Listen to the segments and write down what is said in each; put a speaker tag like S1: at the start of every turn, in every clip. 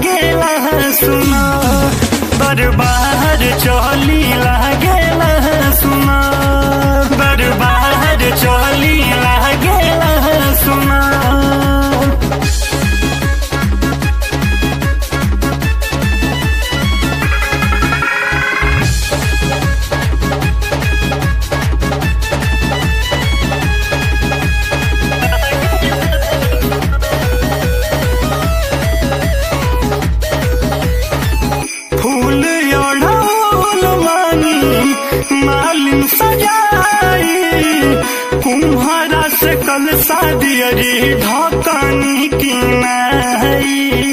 S1: लागेला सुना दरबार चली लागेला सुना दरबार चली लागेला सुना फूल ओढ़ौल मानी मालिन सजाई कुम्हारा से कल शादी अरे ढकनी की नहीं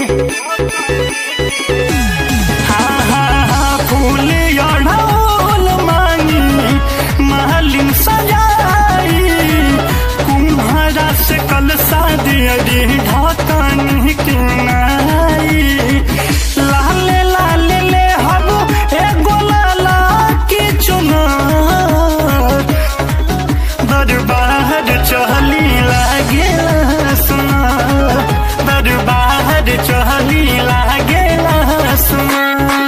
S1: हाँ हाँ हाँ फूल ओढ़ौल मानी मालिन सजाई कुम्हारा से कल शादी अरे ढकनी की नहीं लाले लाले ले हम एगो लाला की चुनार दरबार चहली लागे सुना दरबार चहली लागे सुना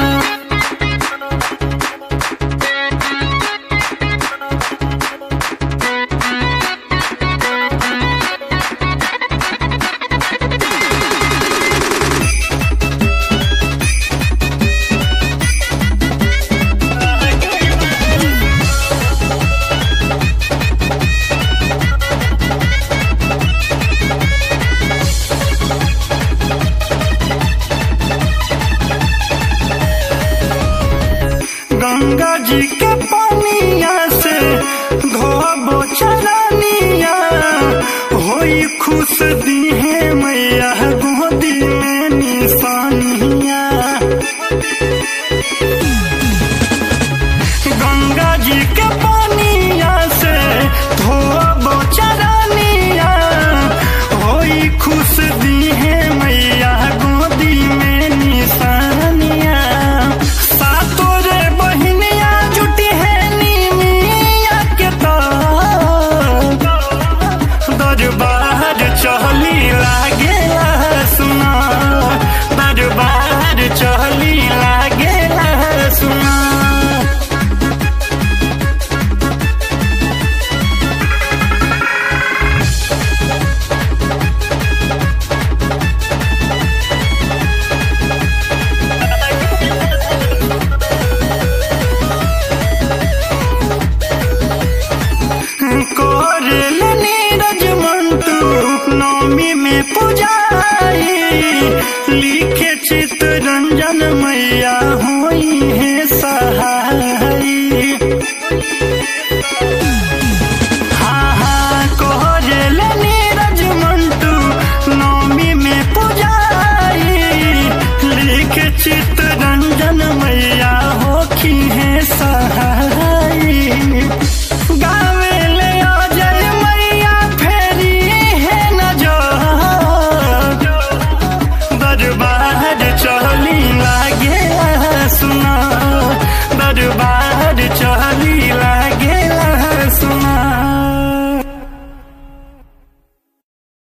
S1: गंगा जी के पानिया से धोबो चरनिया होई खुश दीहे मैया गोदी में निशानिया गंगा जी के पानिया से धोबो चरनिया होई खुश दीहे मैया गोदी में निशानिया सातो रे बहिनिया जुटी है नीमिया के तार दरबार चहली लागे सुना दरबार चहली लागे सुना कोरल नीरज मंटू नौमी में पुजारी लिखे चित्तरंजन मैया हुई है सहाई हाँ हाँ कोरल नीरज मंटू नौमी में पुजारी लिखे चित्तरंजन मैया होखी है सहाई